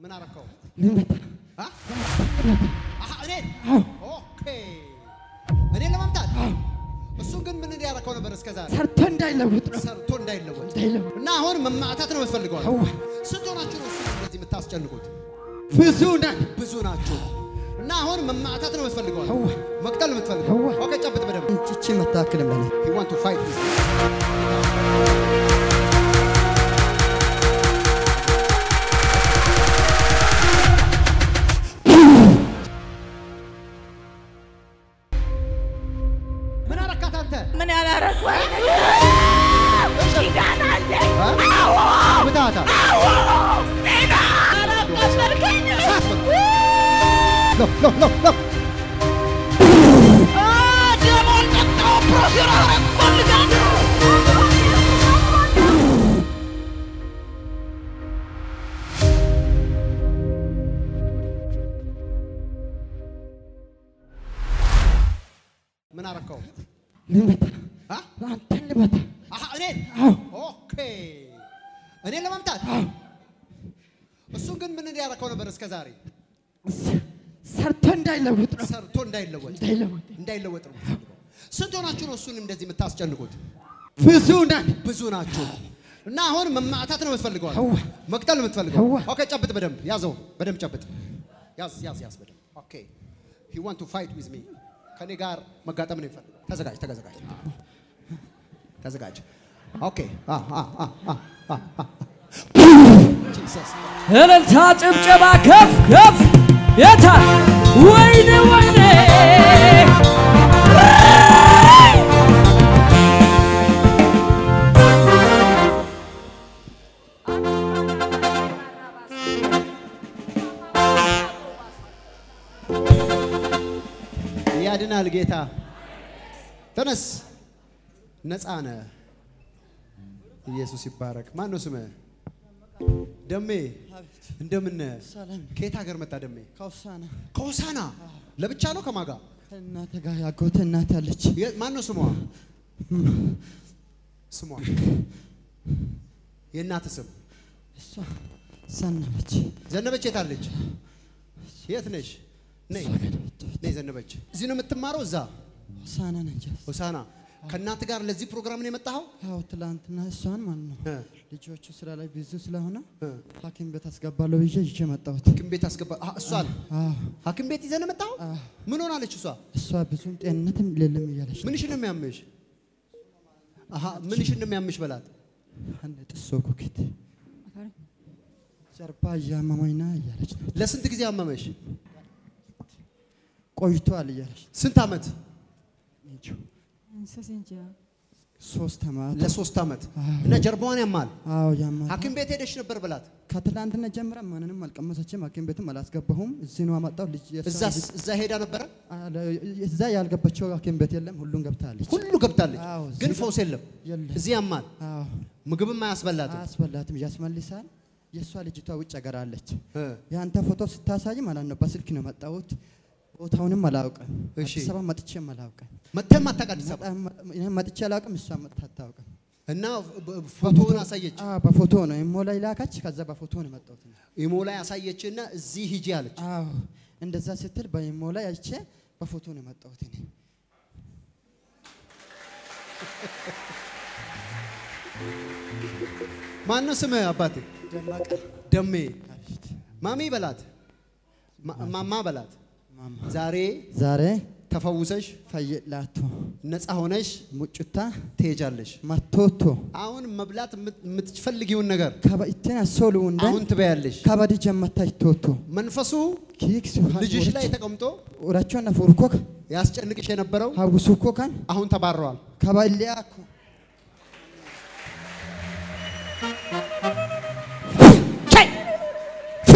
ምን አረከው? ልመታ አ? ልመታ አሃ እኔን አዎ ኦኬ፣ እኔን ለማምጣት እሱን ግን ምን እንዲያረከው ነበር እስከ ዛሬ ሰርቶ እንዳይለውጥ ነው ሰርቶ እንዳይለወጥ እንዳይለውጥ እና አሁን መማታት ነው የምትፈልገው? አዋ ስንት ሆናችሁ ነው እሱን እንደዚህ የምታስጨንቁት? ብዙ ነን ብዙ ናችሁ እና አሁን መማታት ነው የምትፈልገው? አዋ መቅጠል ነው የምትፈልገው? አዋ ኦኬ፣ ጨብጥ በደንብ እንጭቺ መታክል ለኔ you want to fight this. ምን አረካት አንተ? ምን ያላረኩ ኪዳን አለ እ? ምታታ አላቆሰልከኝ ሎ ሎ ሎ ሎ ደሞን ጠጣው ፕሮፌር ፈልጋለሁ ምን አረከው? ልመታ አ? አንተን ልመታ አሃ እኔን አዎ ኦኬ፣ እኔን ለማምጣት አዎ እሱን ግን ምን እንዲያረከው ነበር እስከ ዛሬ ስ- ሰርቶ እንዳይለውጥ ነው ሰርቶ እንዳይለወጥ እንዳይለውጥ እንዳይለወጥ ነው የምትፈልገው። ስንት ሆናችሁ ነው እሱን እንደዚህ የምታስጨንቁት? ብዙ ነን ብዙ ናችሁ እና አሁን መማታት ነው የምትፈልገው? አዋ መቅጠል ነው የምትፈልገው? አዋ። ኦኬ፣ ጨብጥ በደንብ ያዘው፣ በደንብ ጨብጥ። ያዝ ያዝ ያዝ በደንብ ኦኬ። he want to fight with me ከኔ ጋር መጋጠም ነው የሚፈልገው። ተዘጋጅ ተዘጋጅ ተዘጋጅ። ኦኬ አ አ አ አ አ አ ጂሰስ እልልታ ጭብጨባ ከፍ ከፍ የታ ወይኔ ወይኔ ያድናል ጌታ። ተነስ፣ ነፃ ነህ። ኢየሱስ ይባረክ። ማን ነው ስምህ? ደሜ እንደምን ነህ? ሰላም ከየት ሀገር መጣ ደሜ? ከውሳና ከሆሳና ለብቻ ነው ከማጋ? ከእናቴ ጋር ያጎተ እናት ያለች የ- ማን ነው ስሟ? ስሟ የእናት ስም እሷ ሰነበች ዘነበች። የት አለች? የት ነሽ? ነይ ነይ ዘነበች። እዚህ ነው የምትማረው? እዛ ሆሳና ነች ሆሳና። ከእናት ጋር ለዚህ ፕሮግራም ነው የመጣኸው? ያው ትላንትና እሷን ማለት ነው እ ልጆቹ ስራ ላይ ብዙ ስለሆነ እ ሐኪም ቤት አስገባለሁ ብዬ ይዤ መጣሁት። ሐኪም ቤት አስገባ። አህ፣ እሷን አዎ ሐኪም ቤት ይዘህ ነው የመጣኸው? አዎ። ምን ሆናለች እሷ? እሷ ብዙም ጤንነትም የለም እያለች ነው። ምንሽን ነው የሚያምሽ? አሃ ምንሽን ነው የሚያምሽ በላት። አንድ ጥሶ ኩኪት ጀርባ እያመመኝ ነው እያለች ነው። ለስንት ጊዜ አመመሽ? ቆይቷል እያለች ነው። ስንት ዓመት? ሶስት ዓመት ለሶስት ዓመት አዎ። እና ጀርባዋን ያማል። አዎ ያማ ሐኪም ቤት ሄደሽ ነበር በላት። ከትላንትና ጀምራ ማንንም አልቀመሰችም። ሐኪም ቤትም አላስገባሁም። እዚህ ነው አመጣው ልጅ የእሷ እዛ ልጅ- እዛ ሄዳ ነበረ። አለ- እዛ ያልገባቸው ሐኪም ቤት የለም። ሁሉም ገብታለች። ሁሉ ገብታለች፣ አዎ፣ ግን እዚህ ፈውስ የለም። የለም። እዚህ ያማል፣ አዎ ምግብም አያስበላትም። አያስበላትም፣ ያስመልሳል። የእሷ ልጅቷ ውጭ ሀገር አለች። እ የአንተ ፎቶ ስታሳይ ማለት ነው በስልክ ነው መጣሁት። ቦታውንም አላውቅም። እሺ። አዲስ አበባ መጥቼም አላውቅም። መተም አታውቅ አዲስ አበባ መጣ- እኔ መጥቼ አላውቅም። እሷ መጥታ አታውቅም። እና በ- ፎቶውን አሳየች። አዎ በፎቶ ነው ኢሞ ላይ ላካች። ከዛ በፎቶ ነው መጣሁት። ኢሞ ላይ አሳየችና እዚህ ሂጂ አለች። አዎ እንደዛ ስትል በኢሞ ላይ አይቼ በፎቶ ነው የመጣሁት እኔ። ማን ነው ስምህ አባቴ? ደማቀ ደሜ አቤት ማሚ በላት፣ ማ- ማማ በላት። ማማ ዛሬ ዛሬ ተፈውሰሽ ፈይላቶ ነፃ ሆነሽ ሙጩታ ትሄጃለሽ። ማቶቶ አሁን መብላት የምት- የምትፈልጊውን ነገር ከበኢቴን አሶሉ እንደ አሁን ትበያለሽ። ከበዲ ጀመታች ቶቶ መንፈሱ ኪክስ ልጅሽ ላይ ተቀምጦ ኡራቾና ፉርኮክ ያስጨንቅሽ የነበረው ሀውሱኮ ካን አሁን ተባረዋል። ከበኢሊያኩ ፊ!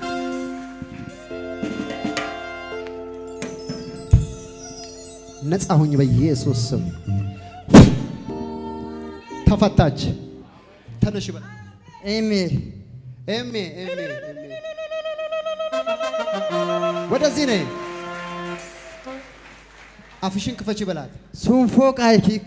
ነፃ ሁኝ በኢየሱስ ስም። ተፈታች። ተነሽ በል ኤሜ ኤሜ ኤሜ ኤሜ ወደዚህ ነይ። አፍሽን ክፈች በላት። ሱንፎ ቃይ ኪካ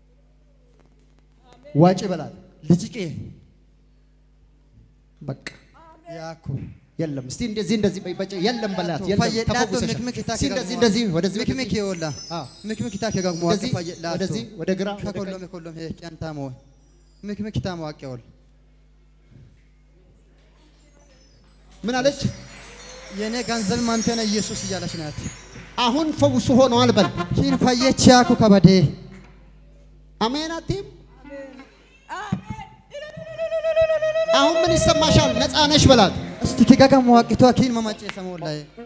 ዋጭ በላት። ልጅቄ በቃ ያኩ የለም። እስቲ እንደዚህ እንደዚህ በይ በጭ የለም በላት። የለም ፈየዳቶ ተፈውሰሻል። ምክምክ ይታ እስቲ እንደዚህ እንደዚህ ወደዚህ ምክምክ ይወላ አዎ። ምክምክ ይታ ከጋግሞ ወደዚህ ፈየዳቶ ወደዚህ ወደ ግራ ወደ ቀኝ። ከኮሎም ኮሎም ሄ ጫንታ ሞ ምክምክ ይታ ማዋቂያውል ምን አለች? የኔ ገንዘብ ማንተነ ኢየሱስ እያለች ናት። አሁን ፈውሱ ሆነዋል በል። ኪን ፈየች ያኩ ከበዴ አሜን አትይም? አሁን ምን ይሰማሻል? ነፃ ነሽ በላት። እስቲ ኪጋጋ መዋቂቷ ኪን መማጨ ሰሞላ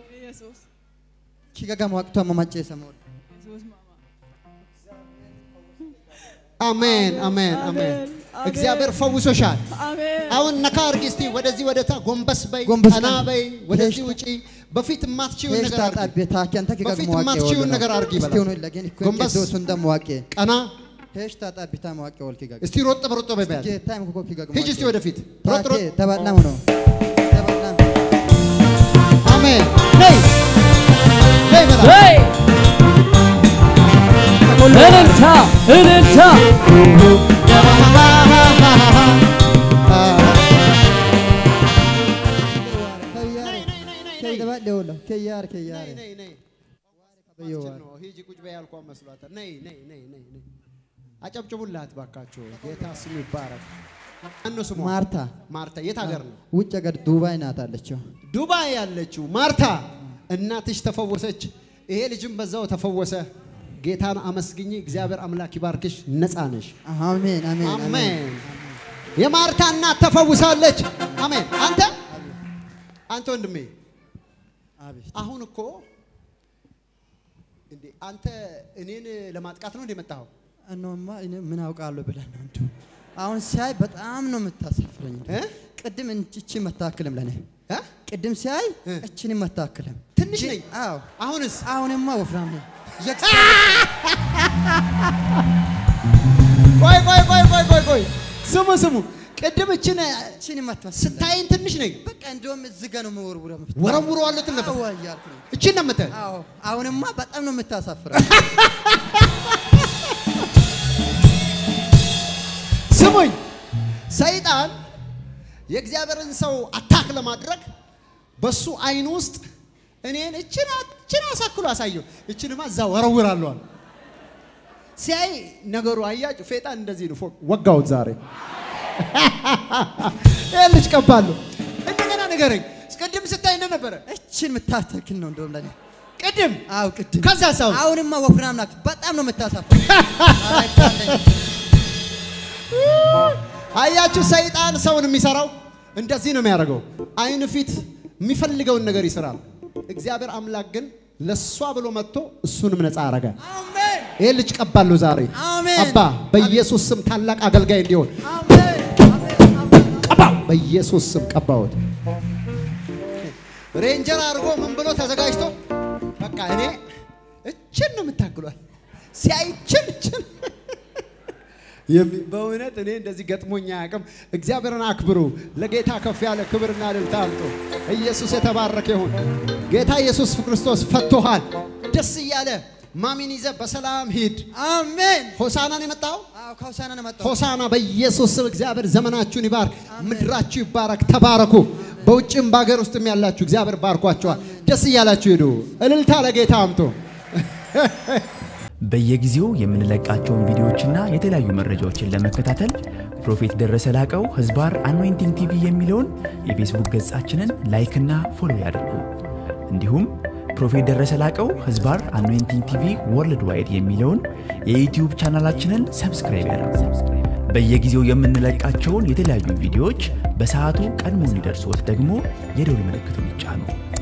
ኪጋጋ መዋቂቷ መማጨ ሰሞላ አሜን አሜን አሜን። እግዚአብሔር ፈውሶሻል። አሜን አሁን ነካ አርጊ እስቲ ወደዚህ ወደታ ጎንበስ በይ፣ ጎንበስ ቀና ቀና። በይ፣ ወደዚህ ሄሽታ- ውጪ። በፊት የማትችይውን ነገር ሄሽታ አርጊ። ጣቤታ ኪያንተ ኪጋጋ በፊት መዋቂ የማትችይውን ነገር አርጊ እስቲ በላት። ሆኖ ለገን እኮ ጎንበስ። ዶሱ እንደ መዋቂ ቀና ሄሽታ ጣቢታ መዋቂ ወል ኪጋጋ እስቲ ሮጥ በሮጥ በይ በያት። ጌታ ምኮ ኪጋጋ ሂጂ እስቲ ወደፊት ሮጥ ታኬ ሮጥ። ተባላም ነው ተባላም አሜን ነይ ነይ በላት። ሄይ! እልልታ እልልታ ከይደባ ደውላ ከያር ከያር ነይ ነይ ነይ በየዋር ነው ሂጂ ቁጭ በይ ያልኳት መስሏታል። ነይ ነይ ነይ ነይ ነይ አጨብጭቡላት ባካችሁ። ጌታ ስሙ ይባረክ። ማነው ስሟ? ማርታ ማርታ የት ሀገር ነው? ውጭ ሀገር ዱባይ ናት አለችው። ዱባይ ያለችው ማርታ እናትሽ ተፈወሰች፣ ይሄ ልጅም በዛው ተፈወሰ። ጌታን አመስግኝ። እግዚአብሔር አምላክ ይባርክሽ። ነፃ ነሽ። አሜን አሜን አሜን አሜን። የማርታ እናት ተፈውሳለች። አሜን። አንተ አንተ ወንድሜ አቤት አሁን እኮ እንዴ አንተ እኔን ለማጥቃት ነው እንደ መጣኸው? እነማ እኔ ምን አውቃለሁ ብለን ነው እንዲሁ አሁን ሲያይ በጣም ነው የምታሳፍረኝ። እ? ቅድም እቺ መታክልም ለኔ እ? ቅድም ሲያይ እ? እችን መታክልም ትንሽ ነኝ። አዎ አሁንስ አሁንማ ወፍራም ነኝ። ቆይ ቆይ ቆይ ቆይ ቆይ ቆይ ስሙ ስሙ። ቅድም እችን እችን መታክል ስታይን ትንሽ ነኝ በቃ እንደውም እዚህ ጋር ነው የምወርውረው። ወረውረዋለሁ ትል ነበር። አዎ እያልኩ ነው። እችን ነው የምትል አዎ አሁንማ በጣም ነው የምታሳፍረው። ስሙኝ፣ ሰይጣን የእግዚአብሔርን ሰው አታክ ለማድረግ በሱ አይን ውስጥ እኔን እችን እችን አሳክሎ አሳየው፣ እችንማ እዛ ወረውራለሁ አለ። ሲያይ ነገሩ አያችሁ፣ ፌጣን እንደዚህ ነው። ፎቅ ወጋውት ዛሬ ይህ ልጅ ቀባለሁ። እንደገና ንገረኝ፣ ቅድም ስታይ እንደነበረ እችን የምታተክል ነው እንደውም ለኔ ቅድም አዎ ቅድም ከዛ ሰው አሁንማ ወፍራም ናት። በጣም ነው የምታሳፍረው። አይታለኝ። አያችሁ፣ ሰይጣን ሰውን የሚሰራው እንደዚህ ነው የሚያደርገው። አይን ፊት የሚፈልገውን ነገር ይስራል። እግዚአብሔር አምላክ ግን ለሷ ብሎ መጥቶ እሱንም ነፃ አረገ። አሜን ይሄ ልጅ ቀባለሁ ዛሬ አሜን። አባ በኢየሱስ ስም ታላቅ አገልጋይ እንዲሆን አሜን አሜን አሜን። ቀባው፣ በኢየሱስ ስም ቀባሁት። ሬንጀር አድርጎ ምን ብሎ ተዘጋጅቶ በቃ እኔ እችን ነው የምታክሏል ሲያይ እችን እችን የሚ- በእውነት እኔ እንደዚህ ገጥሞኝ አያውቅም። እግዚአብሔርን አክብሩ። ለጌታ ከፍ ያለ ክብርና እልልታ አምጡ። ኢየሱስ የተባረከ ይሁን። ጌታ ኢየሱስ ክርስቶስ ፈቶሃል። ደስ እያለ ማሚን ይዘ በሰላም ሂድ። አሜን። ሆሳናን የመጣው አዎ ከውሳና ነው መጣው። ሆሳና በኢየሱስ ስም እግዚአብሔር ዘመናችሁን ይባርክ፣ ምድራችሁ ይባረክ። ተባረኩ። በውጭም በሀገር ውስጥም ያላችሁ እግዚአብሔር ባርኳቸዋል። ደስ እያላችሁ ሂዱ። እልልታ ለጌታ አምጡ። በየጊዜው የምንለቃቸውን ቪዲዮዎችና የተለያዩ መረጃዎችን ለመከታተል ፕሮፌት ደረሰ ላቀው ህዝባር አኖይንቲንግ ቲቪ የሚለውን የፌስቡክ ገጻችንን ላይክና ፎሎ ያድርጉ። እንዲሁም ፕሮፌት ደረሰ ላቀው ህዝባር አኖይንቲንግ ቲቪ ወርልድ ዋይድ የሚለውን የዩትዩብ ቻናላችንን ሰብስክራይብ ያድርጉ። በየጊዜው የምንለቃቸውን የተለያዩ ቪዲዮዎች በሰዓቱ ቀድሞ እንዲደርሶት ደግሞ የደውል ምልክቱን ይጫኑ።